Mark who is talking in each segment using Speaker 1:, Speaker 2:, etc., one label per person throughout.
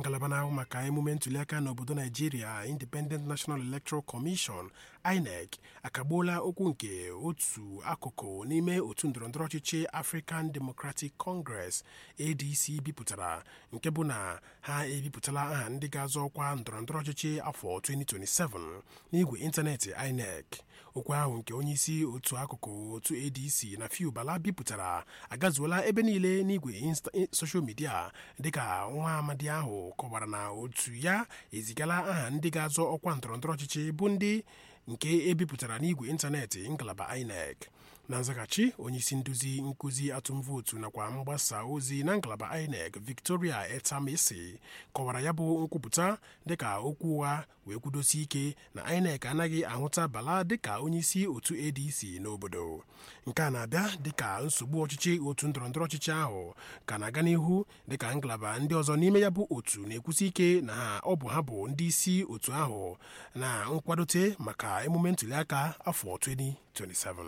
Speaker 1: ngalaba na-ahụ maka emume ntụliaka n'obodo naijiria independent national electoral commission inec akagbuola okwu nke otu akụkụ n'ime otu ndọrọndọrọ ọchịchị african democratic congress adc bipụtara nke bụ na ha ebipụtala aha ndị ga-azọ ọkwa ndọrọndọrọ ọchịchị afọ 2027 n'igwe ịntanetị inec okwu ahụ nke onyeisi otu akụkụ otu adc na fiu bala bipụtara agazuola ebe niile n'igwe soshal midia dịka nwa amadi ahụ kọwara na otu ya ezigala aha ndị ga-azọ ọkwa ndọrọndọrọ ọchịchị bụ ndị nke ebipụtara n'igwe ịntanetị ngalaba inec na nzaghachi onyeisi nduzi nkụzi atụmvootu nakwa mgbasa ozi na ngalaba inec victoria etamesi kọwara ya bụ nkwupụta dịka okwu ụgha wee kwudosi ike na inec anaghị ahụta bala dịka onyeisi otu adc n'obodo nke a na-abịa dịka nsogbu ọchịchị otu ndọrọndọrọ ọchịchị ahụ ka na-aga n'ihu dịka ngalaba ndị ọzọ n'ime ya bụ otu na-ekwusi ike na ha ọ bụ ha bụ ndị isi otu ahụ na nkwadote maka emume ntụliaka afọ 2027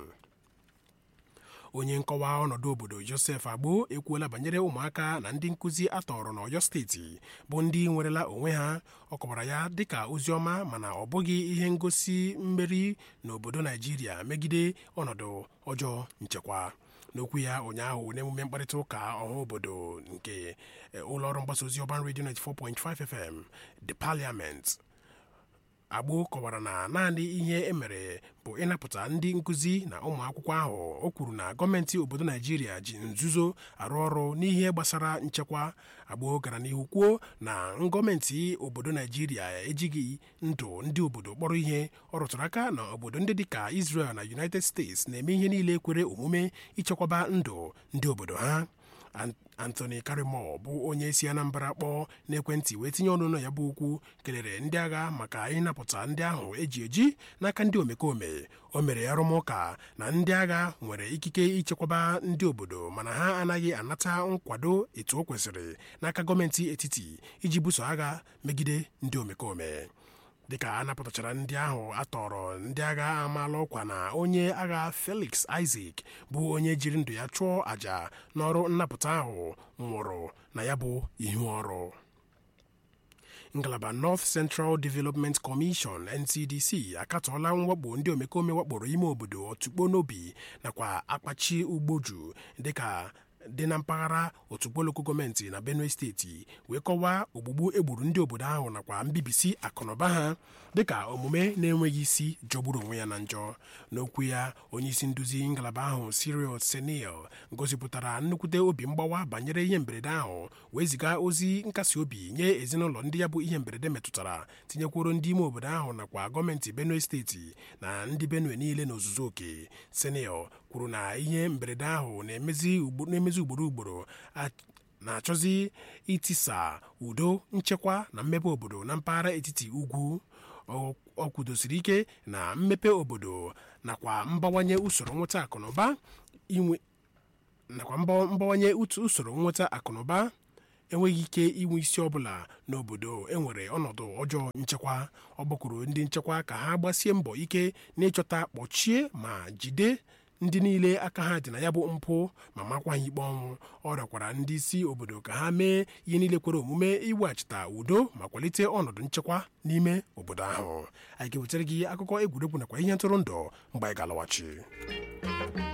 Speaker 1: onye nkọwa ọnọdụ obodo josef agbo ekwuola banyere ụmụaka na ndị nkụzi atọrọ n'ọyọ steeti bụ ndị nwerela onwe ha ọ kọwara ya dịka ozi ọma mana ọ bụghị ihe ngosi mmeri n'obodo naijiria megide ọnọdụ ọjọọ nchekwa n'okwu ya ụnyaahụ n'emume mkparịta ụka ọha obodo nke ụlọọrụ mgbasa ozi ọban redio 94.5 fm the parliament agbo kọwara na naanị ihe emere bụ ịnapụta ndị nkụzi na ụmụ akwụkwọ ahụ o kwuru na gọọmenti obodo naijiria ji nzuzo arụ ọrụ n'ihe gbasara nchekwa agbo gara n'ihu kwuo na gọọmenti obodo naijiria ejighị ndụ ndị obodo kpọrọ ihe ọ rụtụrụ aka na obodo ndị dịka israel na united states na-eme ihe niile kwere omume ichekwaba ndụ ndị obodo ha anthony karimo bụ onye si anambra kpọọ n'ekwentị wee tinye ọnụ na ya bụ okwu kelere ndị agha maka ịnapụta ndị ahụ eji eji n'aka ndị omekome o mere arụmụka na ndị agha nwere ikike ichekwaba ndị obodo mana ha anaghị anata nkwado etu o kwesịrị n'aka gọọmenti etiti iji buso agha megide ndị omekome dịka a napụtachara ndị ahụ atọrọ ndị agha amaala ọkwa na onye agha felix isaac bụ onye jiri ndụ ya chụọ àjà n'ọrụ nnapụta ahụ nwụrụ na ya bụ ihu ọrụ ngalaba north central development commission ncdc akatọọla mwakpo ndị omekome wakporo ime obodo otukpo n'obi nakwa akpachi ugboju dịka dị na mpaghara otukpoloko gọọmenti na benue steeti wee kọwaa ogbugbu egburu ndị obodo ahụ nakwa mbibisi akụnụba ha dịka omume na-enweghị isi jọgburu onwe ya na njọ n'okwu ya onyeisi nduzi ngalaba ahụ cyril senil gosipụtara nnukwute obi mgbawa banyere ihe mberede ahụ wee ziga ozi nkasi obi nye ezinụlọ ndị ya bụ ihe mberede metụtara tinyekworo ndị ime obodo ahụ nakwa gọọmenti benue steeti na ndị benue niile n'ozuzu oke senil kwuru na ihe mberede ahụ na-emezi ugboro ugboro na-achọzi itisa udo nchekwa na mmepe obodo na mpaghara etiti ugwu ọ kwudosiri ike na mmepe obodo nakwa mbawanye usoro nweta akụnụba inwe nakwa mbawanye usoro nweta akụnụba enweghị ike inwe isi ọbụla n'obodo enwere ọnọdụ ọjọọ nchekwa ọ gbakwuru ndị nchekwa ka ha gbasie mbọ ike n'ịchọta kpọchie ma jide ndị niile aka ha dị na ya bụ mpụ ma makwa ha ikpe ọnwụ ọ rịọkwara ndị isi obodo ka ha mee ihe niile kwere omume iweghachita udo ma kwalite ọnọdụ nchekwa n'ime obodo ahụ anyị ga-ewetara gị akụkọ egwuregwu nakwa ihe ntụrụndụ mgbe anyị ga-alọghachi